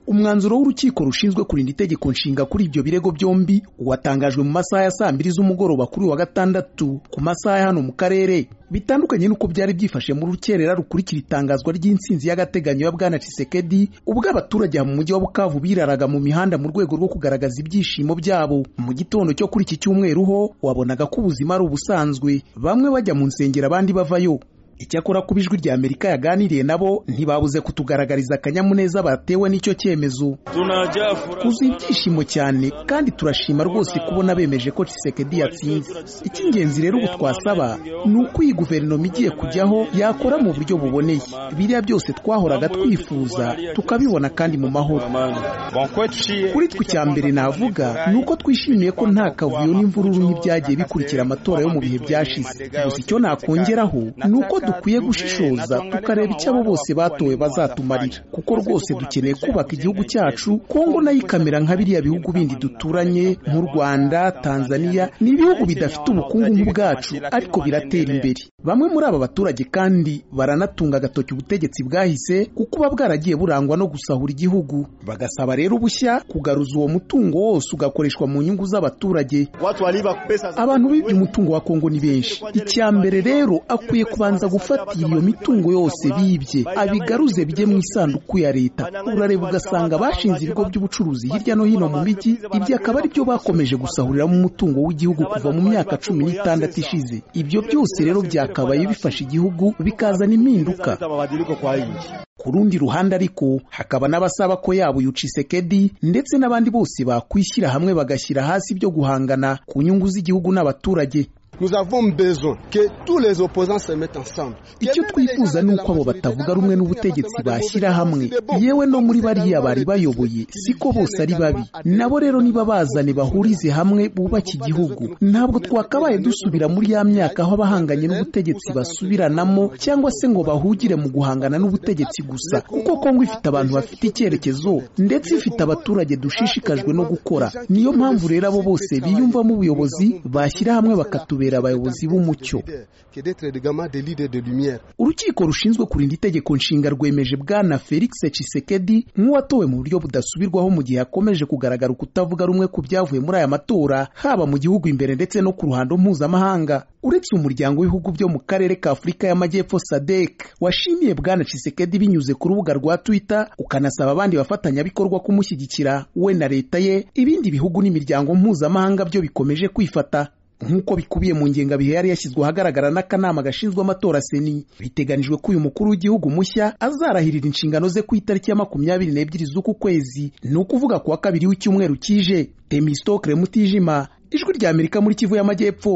umwanzuro w'urukiko rushinzwe kurinda itegeko nshinga kuri ibyo birego byombi watangajwe mu masaha ya saa mbiri z'umugoroba kuri wa gatandatu ku masaha ya hano mu karere bitandukanye n'uko byari byifashe mu rukerera rukurikira itangazwa ry'insinzi y'agateganyo ya bwana Tshisekedi ubwo abaturage mu mujyi wa Bukavu biraraga mu mihanda mu rwego rwo kugaragaza ibyishimo byabo mu gitondo cyo kuri iki cyumweru ho wabonaga ko ubuzima ari ubusanzwe bamwe bajya mu nsengero abandi bavayo icyakora kuba ijwi rya amerika yaganiriye nabo ntibabuze kutugaragariza akanyamuneza batewe n'icyo cyemezo tuzi ibyishimo cyane kandi turashima rwose kubona bemeje ko Tshisekedi yatsinze icy'ingenzi rero ubu twasaba ni uko iyi guverinoma igiye kujyaho yakora mu buryo buboneye biriya byose twahoraga twifuza tukabibona kandi mu mahoro kuri twe icya mbere navuga ni uko twishimiye ko nta kavuyo n'imvururu nk'ibyagiye bikurikira amatora yo mu bihe byashize gusa icyo nakongeraho ni uko dukwiye gushishoza tukareba icyo abo bose batowe bazatumarira kuko rwose dukeneye kubaka igihugu cyacu kongo nayo ikamera nka biriya bihugu bindi duturanye nk'u rwanda tanzania ni ibihugu bidafite ubukungu nk'ubwacu ariko biratera imbere bamwe muri aba baturage kandi baranatunga agatoki ubutegetsi bwahise kuko buba bwaragiye burangwa no gusahura igihugu bagasaba rero ubushya kugaruza uwo mutungo wose ugakoreshwa mu nyungu z'abaturage abantu bibye umutungo wa kongo ni benshi icya mbere rero akwiye kubanza gufatira iyo mitungo yose bibye abigaruze bijye mu isanduku ya leta urareba ugasanga bashinze ibigo by'ubucuruzi hirya no hino mu mijyi ibyo akaba ari byo bakomeje gusahuriramo umutungo w'igihugu kuva mu myaka cumi n'itandatu ishize ibyo byose rero byakabaye bifasha igihugu bikazana impinduka ku rundi ruhande ariko hakaba n'abasaba ko yabo Tshisekedi ndetse n'abandi bose bakwishyira hamwe bagashyira hasi ibyo guhangana ku nyungu z'igihugu n'abaturage icyo twifuza ni uko abo batavuga rumwe n'ubutegetsi bashyira hamwe yewe no muri bariya bari bayoboye siko bose ari babi nabo rero niba bazane bahurize hamwe bubake igihugu ntabwo twakabaye dusubira muri ya myaka aho abahanganye n'ubutegetsi basubiranamo cyangwa se ngo bahugire mu guhangana n'ubutegetsi gusa kuko kongo ifite abantu bafite icyerekezo ndetse ifite abaturage dushishikajwe no gukora niyo mpamvu rero abo bose biyumvamo ubuyobozi bashyira hamwe bakatubera abayobozi b'umucyo urukiko rushinzwe kurinda itegeko nshinga rwemeje bwana felix Tshisekedi nk'uwatowe mu buryo budasubirwaho mu gihe hakomeje kugaragara ukutavuga rumwe ku byavuye muri aya matora haba mu gihugu imbere ndetse no ku ruhando mpuzamahanga uretse umuryango w'ibihugu byo mu karere ka afurika y'amajyepfo sadek washimiye bwana Tshisekedi binyuze ku rubuga rwa twitter ukanasaba abandi bafatanyabikorwa kumushyigikira we na leta ye ibindi bihugu n'imiryango mpuzamahanga byo bikomeje kwifata nk'uko bikubiye mu ngengabihe yari yashyizwe ahagaragara n'akanama gashinzwe amatora seni biteganijwe ko uyu mukuru w'igihugu mushya azarahirira inshingano ze ku itariki ya makumyabiri n'ebyiri z'uku kwezi ni ukuvuga kuwa kabiri w'icyumweru kije temistokre mutijima ijwi ry'amerika muri kivu y'amajyepfo